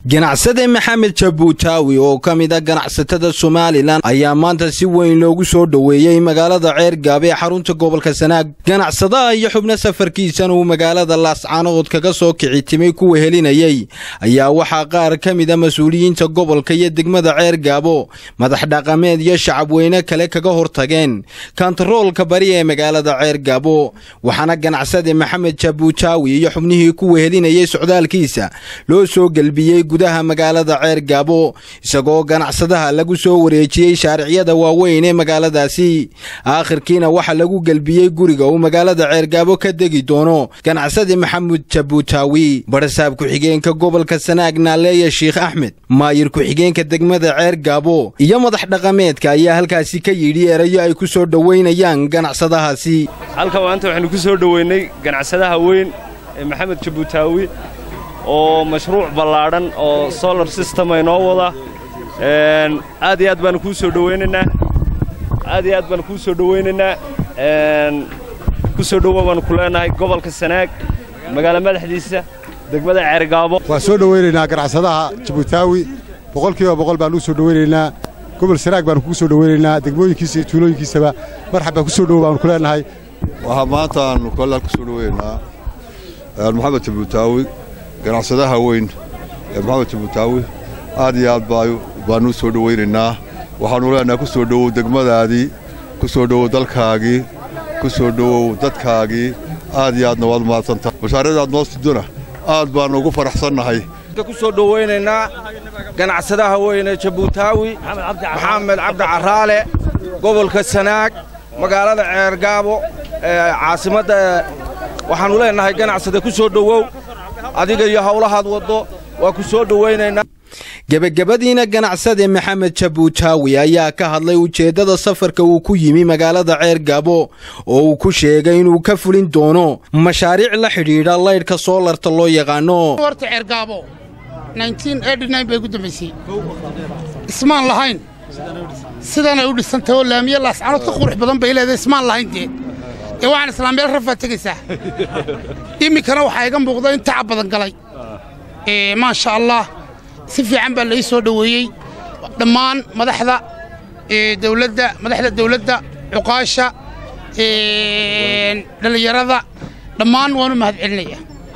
ganacsade maxamed jabuutaawi oo ka mid a ganacsatada somalilan ayaa maanta si weyn loogu soo dhoweeyey magaalada ceergaab ee xarunta gobolka sanaag ganacsadaha iyo xubno safarkiisan uu magaalada laascaanood kaga soo kici timay kuwa helinayey ayaa waxaa qaar ka mid a mas-uuliyiinta gobolka iyo degmada ceergaabo madax dhaqameed iyo shacabweyne kale kaga hortageen kantaroolka bari ee magaalada ceergaabo waxaana ganacsade maxamed jabuutaawi iyo xubnihii kuwa helinayay socdaalkiisa loo soo gelbiyey gudaha magaalada ceergaabo isagoo ganacsadaha lagu soo wareejiyey shaariciyada waaweyn ee magaaladaasi aakhirkiina waxaa lagu gelbiyey guriga uu magaalada ceergaabo ka degi doono ganacsade maxamuud jabuutaawi barasaab ku-xigeenka gobolka sanaag naaleeya sheikh axmed maayir ku-xigeenka degmada ceergaabo iyo madax dhaqameedka ayaa halkaasi ka yidhi erayo ay ku soo dhoweynayaan ganacsadahaasi halkan maanta waxaynu ku soo dhoweynay ganacsadaha weyn ee maxamed jabuutaawi oo mashruuc ballaadhan oo solar system ay noo wada aad iyo aad baanu kuu soo dhowaynaynaa aad iyo aad baanu kuu soo dhowaynaynaa ku soo dhowo baanu ku leenahay gobolka sanaag magaalo madaxdiisa degmada ceergaabo waan soo dhowaynaynaa ganacsadaha jabuutaawi boqolkiiba boqol baan uu soo dhowaynaynaa gobol sanaag baanu kugu soo dhowaynaynaa degmooyinkiisa iyo tuulooyinkiisaba marxabbaa ku soo dhowo baanu ku leenahay waxaa maanta aanu kollaal ku soo dhowaynaynaa maxamed jabuutaawi ganacsadaha weyn ee maxamed jabuutaawi aad iyo aad baannu u soo dhowaynaynaa waxaannu leenahay ku soo dhowow degmadaadii ku soo dhowow dalkaagii ku soo dhowow dadkaagii aad iyo aadna waad mahadsantahay bashaaradaad noo sidona aad baannu ugu faraxsannahay ku soo dhowaynaynaa ganacsadaha weyne jabuutaawi maxamed cabdi carraale gobolka sanaag magaalada ceergaabo caasimadda waxaannu leenahay ganacsade ku soo dhowow adiga iyo howlahaad waddo waa ku soo dhowaynaynaa gebagabadiina ganacsade maxamed jabuutaawi ayaa ka hadlay ujeeddada safarka uu ku yimi magaalada ceergaabo oo uu ku sheegay inuu ka fulin doono mashaariic la xidhiidha laydhka soolarta loo yaqaano horta ceergaabo bay ugu dambaysay ismaan lahayn sidanay u dhisantay oo laamiye laascanood ka qurux badan bay leedahay ismaan lahayn dee ee waxaan islaameel rafaa tegaysaa iminkana waxaa iga muuqda in tacab badan galay maasha allah si fiican baa lai soo dhoweeyey dhammaan madaxda dawladda madaxda dawladda cuqaasha dhallinyarada dhammaan waanu mahad celinaya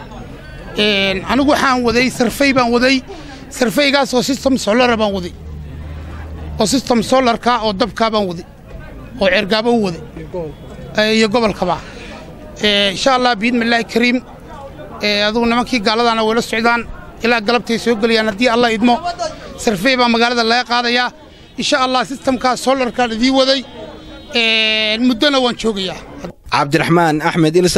anigu waxaan waday sarfay baan waday sarfaygaas oo sistem solara baan waday oo sistem solarka oo dabkaa baan waday oo ceergaabo u waday iyo gobolkaba insha allah biidnillaahi kariim adugu nimankii gaaladaana wayla socdaan ilaa galabtay soo gelayaan haddii allah idmo sarfey baa magaalada laga qaadayaa insha allah sistamkaas solarkaan idii waday muddona waan joogayaa cabdiraxmaan axmed